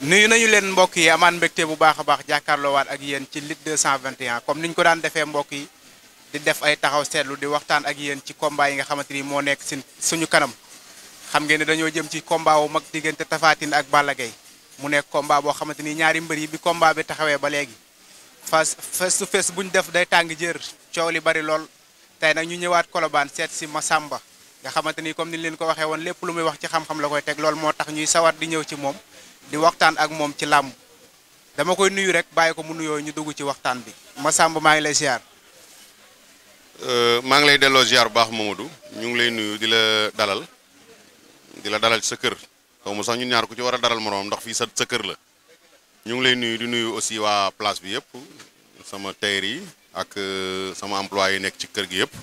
nuyu nañu leen mbokk yi amaan mbégte bu baax a baax jàkkaarloowaat ak yéen ci Lutte 221 comme niñ ko daan defee mbokk yi di def ay taxaw seetlu di waxtaan ak yéen ci combat yi nga xamante ni moo nekk si suñu kanam xam ngeen ne dañoo jëm ci combat wu mag diggante Tapha Tine ak Balla Gaye mu nekk combat boo xamante ni ñaari mbër yi bi combat bi taxawee ba léegi face face to face bu ñu def day tàng jër coow li bari lool tey nag ñu ñëwaat Colobane seet si Massamba nga xamante ni comme ni leen ko waxee woon lépp lu muy wax ci xam-xam la koy teg loolu moo tax ñuy sawar di ñëw ci moom di waxtaan ak moom ci làmb dama koy nuyu rek bàyyi ko mu nuyoo ñu dugg ci waxtaan bi Massamba maa ngi lay ziar. maa ngi lay delloo ziar bu baax Mamadou ñu ngi lay nuyu di la dalal di la dalal ci sa kër xaw ma sax ñun ñaar ku ci war a dalal moroom ndax fii sa sa kër la ñu ngi lay nuyu di nuyu aussi waa place bi yëpp sama tailleur yi ak sama employé yi nekk ci kër gi yëpp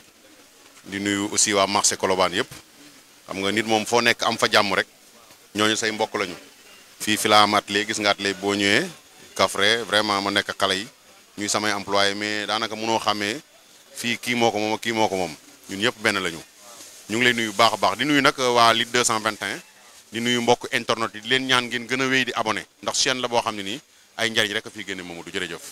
di nuyu aussi waa marché Colobane yëpp xam nga nit moom foo nekk am fa jàmm rek ñooñu say mbokk lañu. fii fi laa am atelier gis nga atelier boo ñëwee Kaffré vraiment ma nekk xale yi ñuy samay employé mais daanaka mënoo xàmmee fii kii moo ko moom kii moo ko moom ñun ñëpp benn lañu. ñu ngi lay nuyu baax a baax di nuyu nag waa Lutte 221 di nuyu mbokk internet yi di leen ñaan ngeen gën a wéy di abonné ndax chaîne la boo xam ne nii ay njariñ rek a fiy génne Mamadou jërëjëf.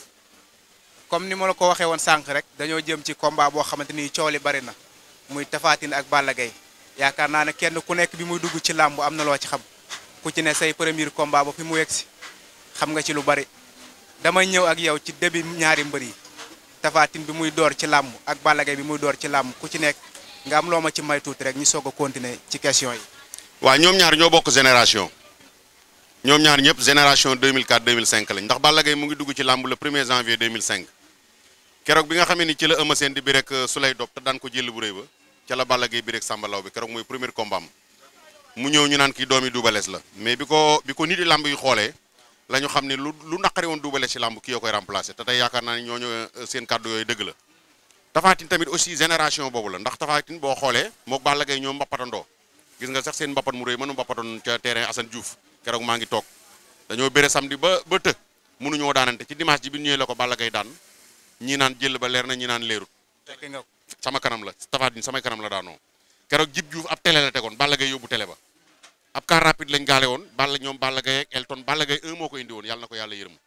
comme ni ma la ko waxee woon sànq rek dañoo jëm ci combat boo xamante ni coow li bari na muy Tapha Tine ak Balla Gaye yaakaar naa ne kenn ku nekk bi muy dugg ci làmb am na loo ci xam. ku ci ne say premier combat ba fi mu yegg si xam nga ci lu bari damay ñëw ak yow ci début ñaari mbër yi Tapha Tine bi muy door ci làmb ak Balla Gaye bi muy door ci làmb ku ci nekk nga am loo ma ci may tuuti rek ñu soog a continuer ci question yi. waaw ñoom ñaar ñoo bokk génération ñoom ñaar ñëpp génération 2004 2005 lañ ndax Balla Gaye mu ngi dugg ci làmb le 1er janvier 2005 keroog bi nga xamee ni ci la Eumeu Sène di bi rek Souley Dop te daan ko jël bu rëy ba ca la Balla Gaye bi rek Samba Law bi keroog mooy premier combat am mu ñëw ñu naan kii doomi Double Less la mais bi ko bi ko nit yi làmb yi xoolee la ñu xam ne lu lu naqari woon Double Less ci làmb kii yoo koy remplacer te tey yaakaar naa ne ñooñu seen kàddu yooyu dëgg la Tapha Tine tamit aussi génération boobu la ndax Tapha Tine boo xoolee mook Balla Gaye ñoom mbappatandoo gis nga sax seen mbappat mu rëy mënu mbappatoon ca terrain Assane Diouf keroog maa ngi toog dañoo bëre samedi ba ba të mënuñoo daanante ci dimanche ji bi ñëwee la ko Balla Gaye daan ñii naan jël ba leer na ñi naan leerut sama kanam la Tapha Tine samay kanam la daanoo keroog Jib Diouf ab télé la tegoon Balla Gaye yóbbu télé ba ab car rapide lañ gaale woon Balla ñoom Balla Gaye ak Elton Balla Gaye 1 moo ko indi woon yàlla na ko yàlla yërëm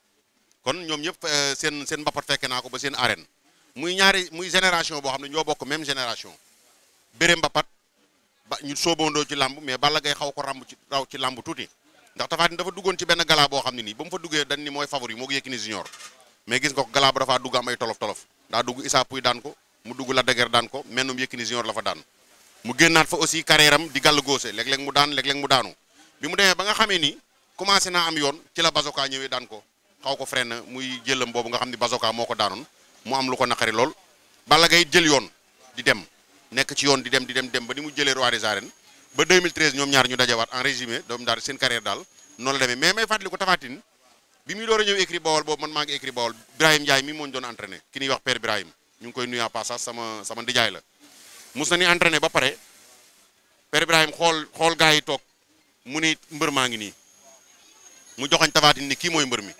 kon ñoom ñëpp seen seen mbappat fekke naa ko ba seen arène muy ñaari muy génération boo xam ne ñoo bokk même génération bëre mbappat ba ñu soobandoo ci làmb mais Balla Gaye xaw ko ràmb ci raw ci làmb tuuti ndax Tapha Tine dafa duggoon ci benn gala boo xam ne nii ba mu fa duggee dañ ni mooy favori moo ko Yékini Junior mais gis nga ko gala ba dafaa dugg am ay tolof tolof daa dugg Issa Pouye daan ko mu dugg Lac de Guiers daan ko mennum Yékini Junior la fa daan mu génnaat fa aussi carrière am di gàll góose léeg-léeg mu daan léeg-léeg mu daanu bi mu demee ba nga xamee ni commencé naa am yoon ci la Bazoka ñëwee daan ko xaw ko freiné muy jëlam boobu nga xam ni Bazoka moo ko daanoon mu am lu ko naqari lool Balla Gaye jël yoon di dem nekk ci yoon di dem di dem dem ba ni mu jëlee roi des arènes ba 2013 ñoom ñaar ñu dajawaat en résumé doom daal seen carrière daal noonu la demee mais may fàttali ko Tapha Tine bi muy door a ñëw écrit Bawol boobu man maa ngi écrit Bawol Ibrahim Ndiaye mi moo ñu doon entraîné ki ñuy wax père Ibrahim ñu ngi koy nuyu en passage sama sama ndijaay la mus na ni entraîné ba pare père Ibrahim xool xool gars yi toog mu ni mbër maa ngi nii mu joxañ Tapha Tine ni kii mooy mbër mi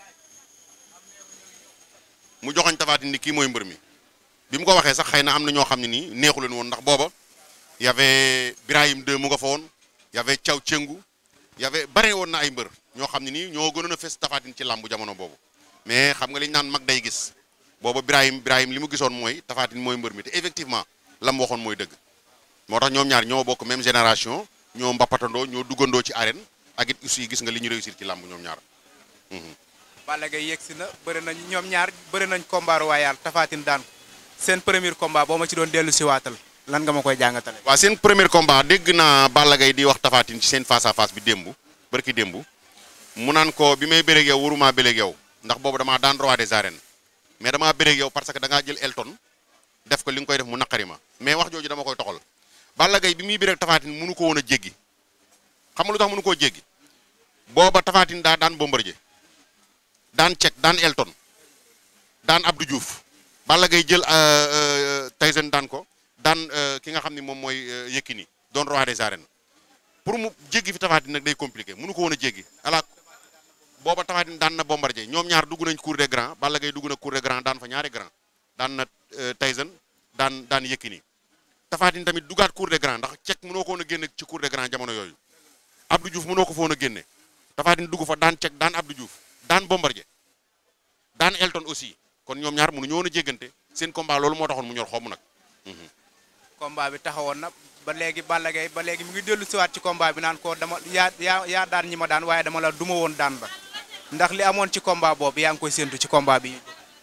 mu joxañ Tapha Tine ni kii mooy mbër mi bi mu ko waxee sax xëy na am na ñoo xam ne nii neexu leen woon ndax booba y avait Ibrahim 2 mu nga fa woon y avait Thiaw Cëngu y avait bare woon na ay mbër ñoo xam ne nii ñoo gënoon a fes Tapha Tine ci làmbu jamono boobu mais xam nga li ñu naan mag day gis booba Ibrahim Ibrahim li mu gisoon mooy Tapha Tine mooy mbër mi te effectivement la mu waxoon mooy dëgg moo tax ñoom ñaar ñoo bokk même génération ñoo mbappatandoo ñoo duggandoo ci arène ak it aussi gis nga li ñu réussir ci làmb ñoom ñaar. Balla Gaye yegsi na bëri nañ ñoom ñaar bëri nañ combat royal Tapha Tine daan ko seen premier combat boo ma ci doon dellu si waatal lan nga ma koy jàngatale. waaw seen premier combat dégg naa Balla Gaye di wax Tapha Tine ci seen face à face bi démb barki démb mu naan ko bi may bëreeg yow waruma bëreeg yow ndax boobu damaa daan roi des arènes mais damaa bëreeg yow parce que da ngaa jël Elton def ko li nga koy def mu naqari ma mais wax jooju dama koy toxal Balla Gaye bi muy bëreeg Tapha Tine mënu ko woon a jéggi xam nga lu tax mënu koo jéggi booba Tapha Tine daa daan Bombardier daan Cech daan Elton daan Abdou Diouf Balla Gaye jël Tyson daan ko daan ki nga xam ni moom mooy Yékini doon roi des arènes pour mu jéggi fi Tapha Tine nag day compliqué mënu ko woon a jéggi ala booba Tapha Tine daan na Bombardier ñoom ñaar dugg nañ cour des grands Balla Gaye dugg na cour des grands daan fa ñaari grand daan na Tyson daan daan Yékini Tapha Tine tamit dugaat cour des grands ndax Cech mënoo ko woon a génne ci cour des grands jamono yooyu Abdou Diouf mënoo ko fa woon a génne Tapha Tine dugg fa daan Cech daan Abdou Diouf daan Bombardier daan Elton aussi kon ñoom ñaar mënu ñëwoon a jéggante seen combat loolu moo taxoon mu ñor xomm nag. combat bi taxawoon na ba léegi Balla Gaye ba léegi mu ngi dellu siwaat ci combat bi naan ko dama yaa yaa yaa daan ñi ma daan waaye dama la duma woon daan ba ndax li amoon ci combat boobu yaa ngi koy séntu ci combat bi.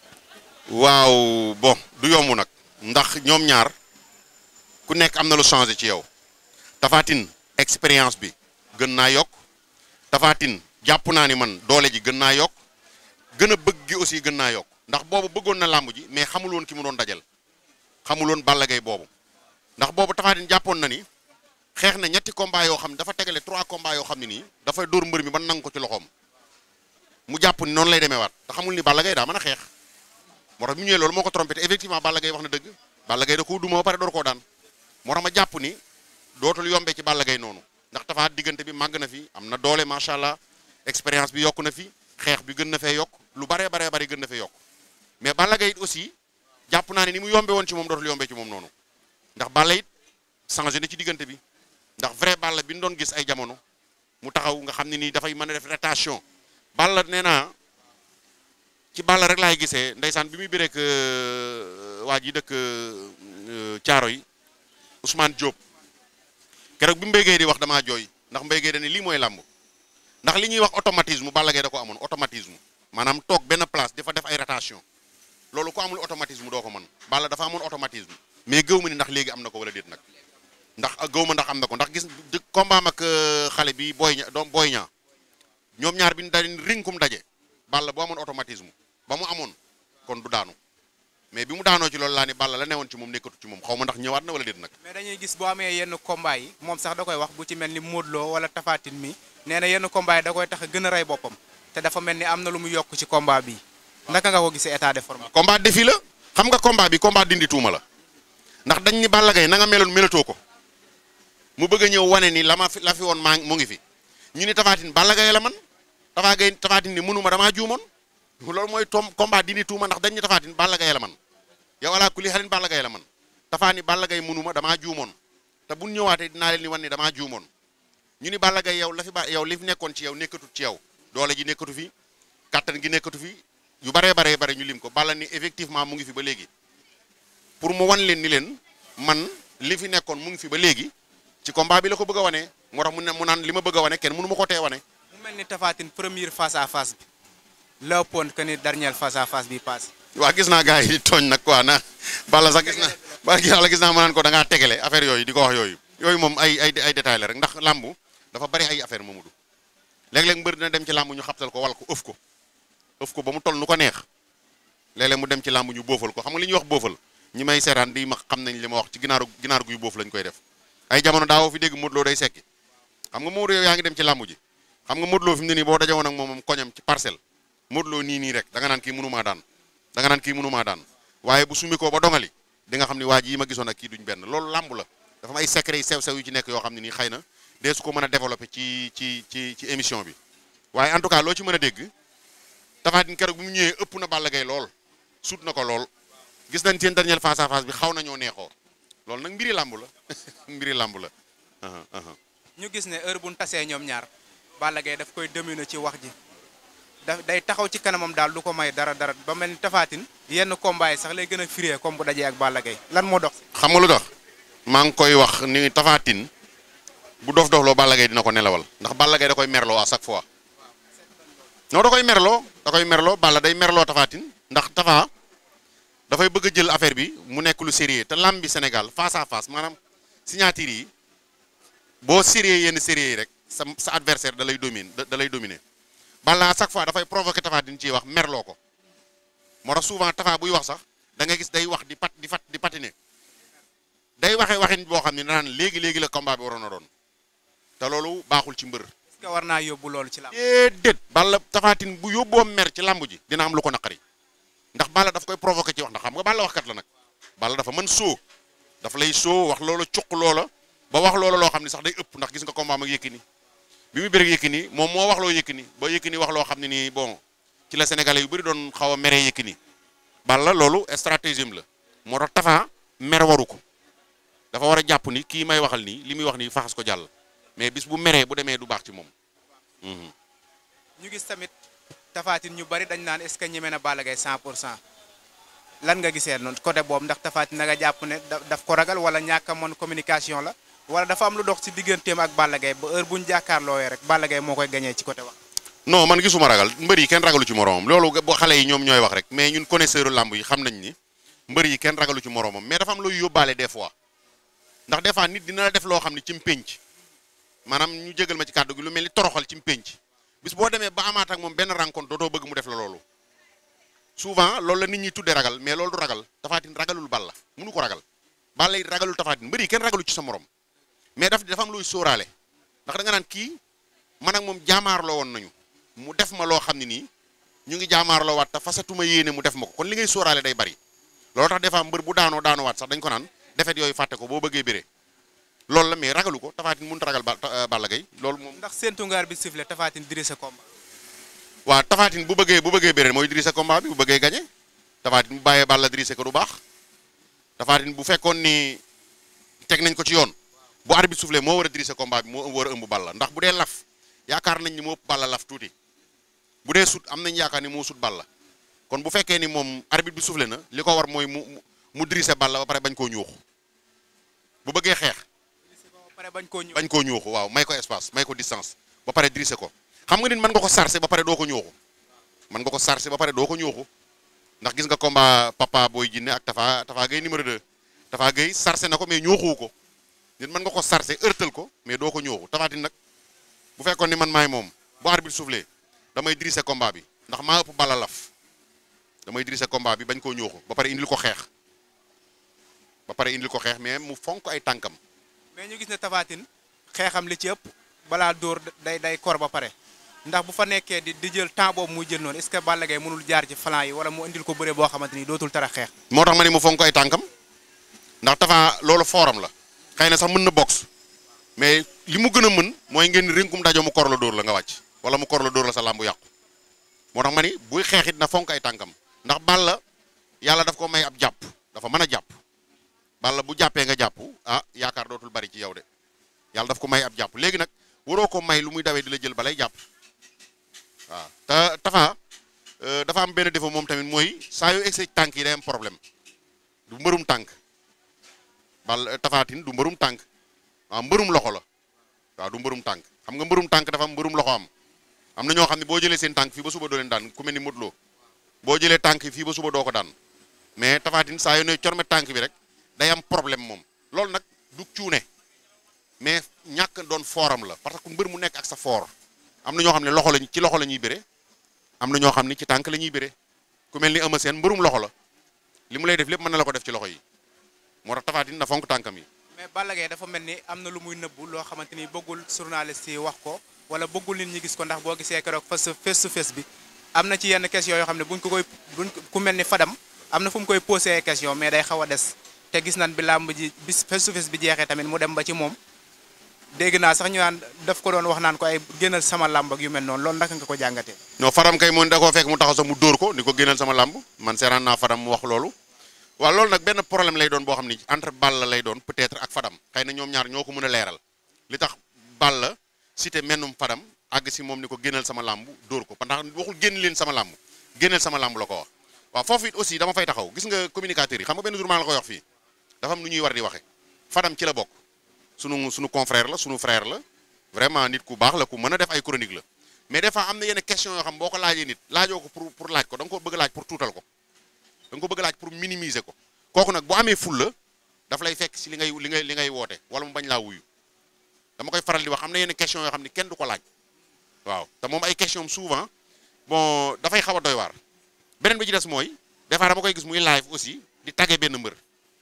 waaw bon du yomb nag ndax ñoom ñaar ku nekk am na lu changé ci yow Tapha Tine expérience bi gën naa yokk Tapha Tine jàpp naa ni man doole ji gën naa yokk gën a bëgg gi aussi gën naa yokk ndax boobu bëggoon na làmb ji mais xamul woon ki mu doon dajal xamul woon Balla Gaye boobu ndax boobu Tapha Tine jàppoon na ni xeex na ñetti combat yoo xam ne dafa tegale trois combats yoo xam ne nii dafay dóor mbër mi ba nangu ko ci loxoom mu jàpp ni noonu lay demee waat te xamul ni Balla Gaye daa mën a xeex moo tax mu ñëwee loolu moo ko trompé te effectivement Balla Gaye wax na dëgg Balla Gaye da koo duma ba pare door koo daan moo tax ma jàpp ni dootul yombee ci Balla Gaye noonu ndax Tapha diggante bi màgg na fi am na doole macha allah expérience bi yokk na fi xeex bi gën na fee yokk lu baree baree bari gën na fee yokk mais Balla Gaye it aussi jàpp naa ne ni mu yombe woon ci moom dootul yombee ci moom noonu ndax Balla it changé na ci diggante bi ndax vrai Balla bi ñu doon gis ay jamono mu taxaw nga xam ne nii dafay mën a def rotation Balla nee naa ci Balla rek laay gisee ndeysaan bi muy bëreek waa ji dëkk caaro yi Ousmane Diop keroog bi Mbaye Gueye di wax damaa jooy ndax Mbaye Gueye dañu lii mooy làmb ndax li ñuy wax automatisme Balla Gaye da ko amoon automatisme maanaam toog benn place dafa def ay rotation loolu ko amul automatisme doo ko mën Balla dafa amoon automatisme mais gëw ma ni ndax léegi am na ko wala déet nag ndax gëw ma ndax am na ko ndax gis combat ak xale bi booy ña doom booy ñaa ñoom ñaar bi ñu daje rinkum daje Balla boo amoon automatisme ba mu amoon kon du daanu mais bi mu daanoo ci loolu laa ni Balla la newoon ci moom nekkatu ci moom xaw ma ndax ñëwaat na wala déet nag. mais dañuy gis boo amee yenn combat yi moom sax da koy wax bu ci mel ni Modou Lo wala Tapha Tine mi nee na yenn combat yi da koy tax a gën a rey boppam te dafa mel ni am na lu mu yokk ci combat bi naka nga ko gisee état de forme. combat défi la xam nga combat bi combat dindi tuuma la ndax dañ ni Balla Gaye na nga meloon melatoo ko mu bëgg a ñëw wane ni la ma fi la fi woon maa mu ngi fi ñu ni Tapha Tine Balla Gaye la man Tapha Gaye Tapha Tine ni mënuma damaa juumoon loolu mooy tom combat dindi tuuma ndax dañ ni Tapha Tine Balla Gaye la man yow alaa kulli xalin Balla Gaye la man Tapha ni Balla Gaye mënuma damaa juumoon te bu ñëwaatee dinaa leen ni wan ni damaa juumoon ñu ni Balla Gaye yow la fi ba yow li fi nekkoon ci yow nekkatut ci yow doole ji nekkatu fi kattan gi nekkatu fi yu baree baree bare ñu lim ko Balla ni effectivement mu ngi fi ba léegi pour mu wan leen ni leen man li fi nekkoon mu ngi fi ba léegi ci combat bi la ko bëgg a wane moo tax mu ne mu naan li ma bëgg a wane kenn mënu ma ko tee wane. mu mel ni Tapha Tine première face à face bi la ëppoon que ni dernière face à face bi paase. waa gis naa gars yi tooñ nag quoi na Balla sax gis naa ba gis gis naa ma naan ko da ngaa tegale affaire yooyu di ko wax yooyu yooyu moom ay ay ay détails la rek ndax làmbu dafa bari ay affaire Mamadou léeg-léeg mbër dina dem ci làmb ñu xabtal ko wal ko ëf ko ëf ko ba mu toll nu ko neex léeg-léeg mu dem ci làmb ñu boofal ko xam nga li ñuy wax boofal ñi may seetaan di ma xam nañ li ma wax ci ginaaru ginaar guy boofu lañ koy def ay jamono daawoo fi dégg Modou Lo day sekki xam nga Modou yow yaa ngi dem ci làmb ji xam nga Modou Lo fi mu ne nii boo dajawoon ak moom moom koñam ci parcelle Modou Lo nii nii rek da nga naan kii mënumaa daan da nga naan kii mënumaa daan waaye bu sumi ko ba dongali di nga xam ni waa ji yi ma gisoon ak kii duñ benn loolu làmb la dafa am ay secret yi sew-sew yu ci nekk yoo xam ne nii xëy na dee su ko mën a développé ci ci ci ci émission bi waaye en tout cas loo ci mën a dégg Tapha Tine keroog bi mu ñëwee ëpp na Balla Gaye lool sut na ko lool gis nañ seen dernier face à face bi xaw nañoo neexoo loolu nag mbiri làmb la mbiri làmb la ñu gis ne heure bu ñu tasee ñoom ñaar Balla Gaye daf koy dominer ci wax ji daf day taxaw ci kanamam daal du ko may dara dara ba mel ni Tapha Tine yenn combat yi sax lay gën a firee comme bu dajee ak Balla Gaye lan moo dox. xam nga lu tax maa ngi koy wax ni Tapha Tine bu dof dofloo Balla Gaye dina ko nelawal ndax Balla Gaye da koy merloo à chaque fois non da koy merloo da koy merloo Balla day merloo Tapha Tine ndax Tapha dafay bëgg a jël affaire bi mu nekk lu sérieux te lamb bi Sénégal face à face maanaam signature yi boo sérieux yenn sérieux yi rek sa sa adversaire da lay domine da lay dominer Balla à chaque fois dafay provoquer Tapha Tine ciy wax merloo ko moo tax souvent Tapha buy wax sax da nga gis day wax di pat di fat di patiner day waxee waxin boo xam ne naan léegi léegi la combat bi waroon a doon te loolu baaxul ci mbër. est-ce que war naa yóbbu loolu ci lamb. déedéet Balla Tapha Tine bu yóbboo mer ci lamb ji dina am lu ko naqari ndax Balla daf koy provoquer ci wax ndax xam nga Balla waxkat la nag Balla dafa mën soo dafa lay soo wax loola cuq loola ba wax loola loo xam ne sax day ëpp ndax gis nga combat ak Yékini bi muy bëreeg Yékini moom moo wax loo Yékini ba Yékini wax loo xam ne nii bon ci la sénégalais yu bëri doon xaw a meree Yékini Balla loolu stratégie la moo tax Tapha mer waru ko dafa war a jàpp ni kii may waxal nii li muy wax nii faxas ko jàll mais bis bu meree bu demee du baax ci moom. ñu gis tamit tafaatin ñu bari dañ naan est-ce que ñeme na Balla Gaye 100 pour cent lan nga gisee noonu côté boobu ndax tafaatin na nga jàpp ne daf ko ragal wala ñàkk a mën communication la wala dafa am lu dox ci digganteem ak Balla Gaye ba heure bu ñu jàkkaarloowee rek Balla Gaye moo koy gañee ci côté wax. non man gisuma ragal mbër yi kenn ragalu ci moroomam loolu boo xale yi ñoom ñooy wax rek mais ñun connaisseur lamb yi xam nañ ni mbër yi kenn ragalu ci moroomam mais dafa am looy yóbbaale des fois ndax des fois nit dina la def loo xam ne ci mpénc maanaam ñu jégal ma ci kàddu gi lu mel ni toroxal ci mpénc bis boo demee ba amaat ak moom benn rencontre dootoo bëgg mu def la loolu souvent loolu la nit ñi tuddee ragal mais loolu du ragal tafaatin ragalul Balla mënu ko ragal Balla it ragalul tafaatin mbër yi kenn ragalu ci sa morom mais daf dafa am looy sóoraale ndax da nga naan kii man ak moom jaamaarloo woon nañu mu def ma loo xam ne nii ñu ngi jaamaarloo waat te fasatuma yéene mu def ma ko kon li ngay sóoraale day bari loolu tax des fois mbër bu daanoo daanoo waat sax dañ ko naan defet yooyu fàtte ko boo bëggee béré loolu la mais ragalu ko tafaatin mënut a ragal Balla Gaye loolu moom. ndax séntu ngaar bi sifflé tafaatin diri sa combat. waaw tafaatin bu bëggee bu bëggee béré mooy diri sa combat bi bu bëggee gagné tafaatin bu bàyyee Balla diri ko du baax tafaatin bu fekkoon ni teg nañ ko ci yoon bu arbitre soufflé moo war a diri sa combat bi moo war a ëmb Balla ndax bu dee laf yaakaar nañ ni moo ëpp Balla laf tuuti bu dee sut am nañ yaakaar ni moo sut Balla kon bu fekkee ni moom arbitre bi soufflé na li ko war mooy mu mu drise Balla ba pare bañ koo ñuuxu bu bëggee xeex bañ koo ñuuxu bañ koo ñuuxu waaw may ko espace may ko distance ba pare drise ko xam nga nit mën nga ko sarse ba pare doo ko ñuuxu mën nga ko sarse ba pare doo ko ñuuxu ndax gis nga combat papa booy jinne ak Tafa Tafa Gueye numéro 2 Tafa Gueye sarse na ko mais ñuuxuwu ko nit mën nga ko sarse ërtal ko mais doo ko ñuuxu tafaatin nag bu fekkoon ni man maay moom bu arbitre soufflé damay drise combat bi ndax maa ëpp Balla laf damay drise combat bi bañ koo ñuuxu ba pare indil ko xeex ba pare indil ko xeex mais mu fonk ay tànkam mais ñu gis ne tafaatin xeexam li ci ëpp balaa dóor day day kor ba pare ndax bu fa nekkee di di jël temps boobu muy jël noonu est-ce que Balla Gaye mënul jaar ci flanc yi wala mu indil ko bëre boo xamante ni dootul tara xeex. moo tax ma ne mu fonk ay tànkam ndax Tafa loolu fooram la xëy na sax mën na box mais li mu gën a mën mooy ngeen rinkum dajo mu kor la dóor la nga wàcc wala mu kor la dóor la sa làmbu yàqu moo tax ma ni buy xeexit na fonk ay tànkam ndax Balla yàlla daf ko may ab jàpp dafa mën a jàpp Balla bu jàppee nga jàpp ah yaakaar dootul bari ci yow de yàlla daf ko may ab jàpp léegi nag waroo ko may lu muy dawee di la jël balay jàpp waaw te Tafa dafa am benn défaut moom tamit mooy saa yu egsi tànk yi day am problème du mbërum tànk Balla Tafatin du mbërum tànk waaw mbërum loxo la waaw du mbërum tànk xam nga mbërum tànk dafa am mbërum loxo am am na ñoo xam ne boo jëlee seen tànk fii ba suba doo leen daan ku mel ni Modou Lo boo jëlee tànk fii ba suba doo ko daan mais Tafatin saa yu ne corme tànk bi rek day am problème moom loolu nag du cuune mais ñàkk doon fooram la parce que mbër mu nekk ak sa foor am na ñoo xam ne loxo lañ ci loxo la ñuy bëre am na ñoo xam ne ci tànk la ñuy bëre ku mel ni Eumeu Sène mbërum loxo la li mu lay def lépp mën na la ko def ci loxo yi moo tax Tafatin na fonk tànkam yi mais Balla Gaye dafa mel ni am na lu muy nëbbu loo xamante ni bëggul journaliste yi wax ko wala bëggul nit ñi gis ko ndax boo gisee keroog face face to face bi am na ci yenn question yoo xam ne buñ ko koy buñ ku mel ni Fadam am na fu mu koy posé ay question mais day xaw a des te gis nañ bi làmb ji bis face to face bi jeexee tamit mu dem ba ci moom dégg naa sax ñu naan daf ko doon wax naan ko ay génnal sama làmb ak yu mel noonu loolu naka nga ko jàngatee. non Fadam kay moom da koo fekk mu taxaw sax mu dóor ko ni ko génnal sama làmb man seeraan naa Fadam mu wax loolu waaw loolu nag benn problème lay doon boo xam ni entre Balla lay doon peut-être ak Fadam xëy na ñoom ñaar ñoo ko mën a leeral li tax Balla cité mennum Fadam àgg si moom ni ko génnal sama làmb dóor ko ndax waxul génn leen sama làmb génnal sama làmb la ko wax waaw foofu it aussi dama fay taxaw gis nga communicateurs yi xam nga benn jour maa la koy wax fii dafa am nu ñuy war di waxe Fadam ci la bokk sunu sunu confrère la sunu frère la vraiment nit ku baax la ku mën a def ay chronique la mais des fois am na yenn question yoo xam boo ko laajee nit laajoo ko pour pour laaj ko da nga ko bëgg laaj pour tuutal ko da nga ko bëgg laaj pour minimiser ko kooku nag bu amee ful la daf lay fekk si li ngay li ngay li ngay woote wala mu bañ laa wuyu dama koy faral di wax am na yenn question yoo xam ni kenn du ko laaj waaw te moom ay question souvent bon dafay xaw a doy waar beneen bi ci des mooy des fois dama koy gis muy live aussi di tagge benn mbër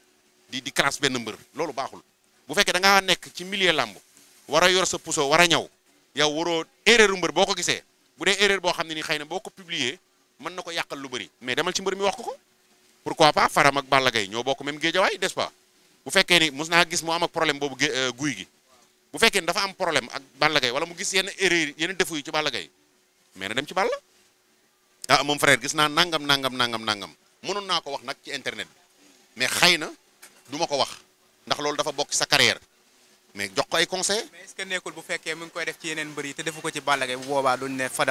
di di crasse benn mbër loolu baaxul bu fekkee da ngaa nekk ci milieu làmb war a yor sa puso war a ñaw yow waroo erreur mbër boo ko gisee bu dee erreur boo xam ne ni xëy na boo ko publier mën na ko yàqal lu bëri mais demal ci mbër mi wax ko ko pourquoi pas Faram ak Balla Gaye ñoo bokk même géejawaay n'est-ce pas bu fekkee ni mos naa gis mu am ak problème boobu guy gi bu fekkee ni dafa am problème ak Balla Gaye wala mu gis yenn erreur yenn défaut yi ci Balla Gaye mais na dem ci Balla ah moom frère gis naa nangam nangam nangam nangam mënoon naa ko wax nag ci internet bi mais xëy na du ma ko wax ndax loolu dafa bokk sa carrière mais jox ko ay conseil mais est-ce que nekkul bu fekkee mu ngi koy def ci yeneen mbër yi te defu ko ci Balla Gaye bu boobaa duñ ne Fadam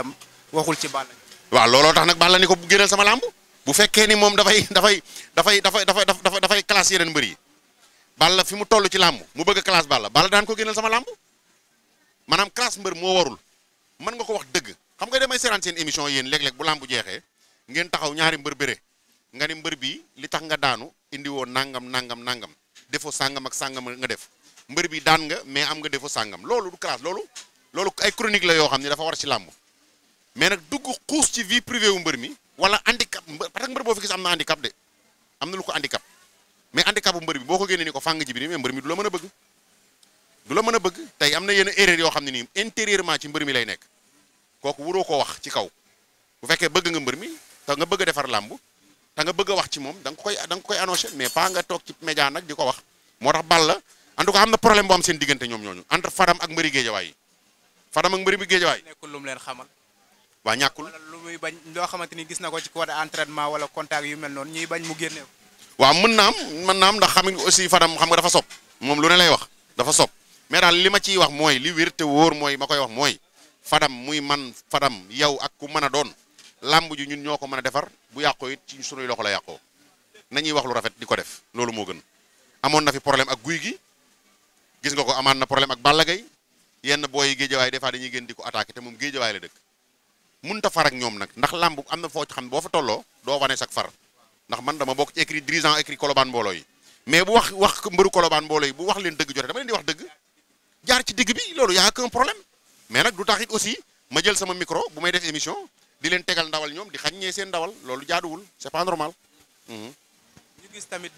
waxul ci Balla waaw looloo tax nag Balla ni ko bu génneel sama làmb bu fekkee ni moom dafay dafay dafay dafay dafay dafay dafay classe yeneen mbër yi Balla fi mu toll ci làmb mu bëgg a classe Balla Balla daan ko génneel sama làmb maanaam classe mbër moo warul mën nga ko wax dëgg xam nga damay seeraan seen émission yéen léeg-léeg bu làmb jeexee ngeen taxaw ñaari mbër bëre nga ni mbër bi li tax nga daanu indi woo nangam nangam nangam defoo sàngam ak sàngam nga def mbër bi daan nga mais am nga defoo sàngam loolu du classe loolu loolu ay chronique la yoo xam ne dafa war ci làmb mais nag dugg xuus ci vie privée wu mbër mi wala handicap parce que mbër boo fi gis am na handicap de am na lu ko handicap mais handicap bu mbër bi boo ko génnee ni ko fàng ji bi mais mbër mi du la mën a bëgg du la mën a bëgg tey am na yenn erreur yoo xam ne nii intérieurement ci mbër mi lay nekk kooku wuroo ko wax ci kaw bu fekkee bëgg nga mbër mi te nga bëgg a defar làmb te nga bëgg a wax ci moom da nga koy da nga koy annoncé mais pas nga toog ci média nag di ko wax moo tax Balla en tout cas am na problème bu am seen diggante ñoom ñooñu entre Fadam ak mbëri géejawaay yi Fadam ak mbëri bi géejawaay nekkul lu mu leen xamal waa ñàkkul wala lu muy bañ loo xamante ni gis na ko ci côté entraînement wala contact yu mel noonu ñuy bañ mu génne ko waaw mën naa am mën naa am ndax xam nga aussi Fadam xam nga dafa sob moom lu ne lay wax dafa sob mais daal li ma ciy wax mooy li wér te wóor mooy ma koy wax mooy Fadam muy man Fadam yow ak ku mën a doon làmb ji ñun ñoo ko mën a defar bu yàqoo it ci sunuy loxo la yàqoo nañuy wax lu rafet di ko def loolu moo gën amoon na fi problème ak guy gi gis nga ko amaan na problème ak Balla Gaye yenn booy yi géejawaay des fois dañuy gën di ko attaqué te moom géejawaay la dëkk mun ta far ak ñoom nag ndax làmb am na foo ci xam ne boo fa tolloo doo wane sak far ndax man dama bokk ci écrit dirigeant écrit kolobaan mbooloo yi mais bu wax wax mbëru kolobaan mbooloo yi bu wax leen dëgg jote dama leen di wax dëgg jaar ci digg bi loolu yaa aucun problème mais nag du tax it aussi ma jël sama micro bu may def émission di leen tegal ndawal ñoom di xaññee seen ndawal loolu jaaduwul c'est pas normal. ñu gis tamit